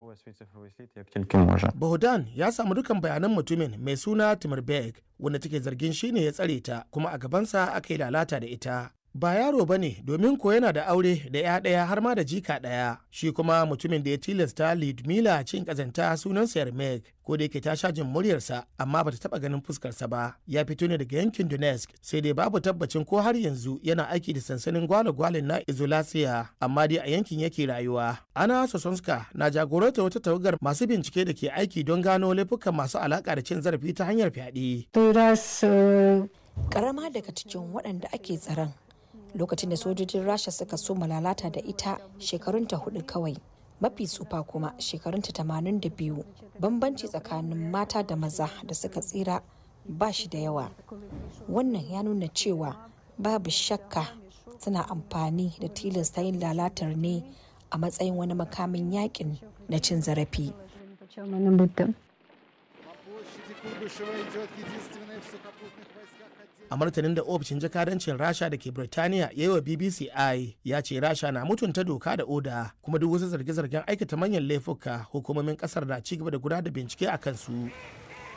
Bohdan ya samu dukan bayanan mutumin mai suna Timurberg wanda take zargin shine ya tsare ta kuma a gabansa aka yi lalata da ita. Ba yaro ba ne domin ko yana da aure da ya ɗaya har ma da jika ɗaya. Shi kuma mutumin da ya tilasta Lidmila cin ƙazanta sunansa Yarmek ko da yake ta sha jin muryarsa amma bata taɓa ganin fuskarsa ba. Ya fito ne daga yankin Donetsk sai dai babu tabbacin ko har yanzu yana aiki da sansanin gwale-gwalen na Izolasiya amma dai a yankin yake rayuwa. Ana Sosonska na jagoranta wata tawagar masu bincike da ke aiki don gano laifukan masu alaƙa da cin zarafi ta hanyar fyaɗe. Karama daga cikin waɗanda ake tsaron lokacin da sojojin rasha suka so lalata da ita shekarunta hudu kawai mafi tsufa kuma shekarunta tamanin da biyu bambanci tsakanin mata da maza da suka tsira ba shi da yawa wannan ya nuna cewa babu shakka suna amfani da tilasta yin lalatar ne a matsayin wani makamin yakin na cin zarafi a martanin da ofishin jakadancin rasha da ke birtaniya ya yi wa bbc i ya ce rasha na mutunta doka da oda kuma duk wasu zarge-zargen aikata manyan laifuka hukumomin kasar na ci gaba da gudanar da bincike a kansu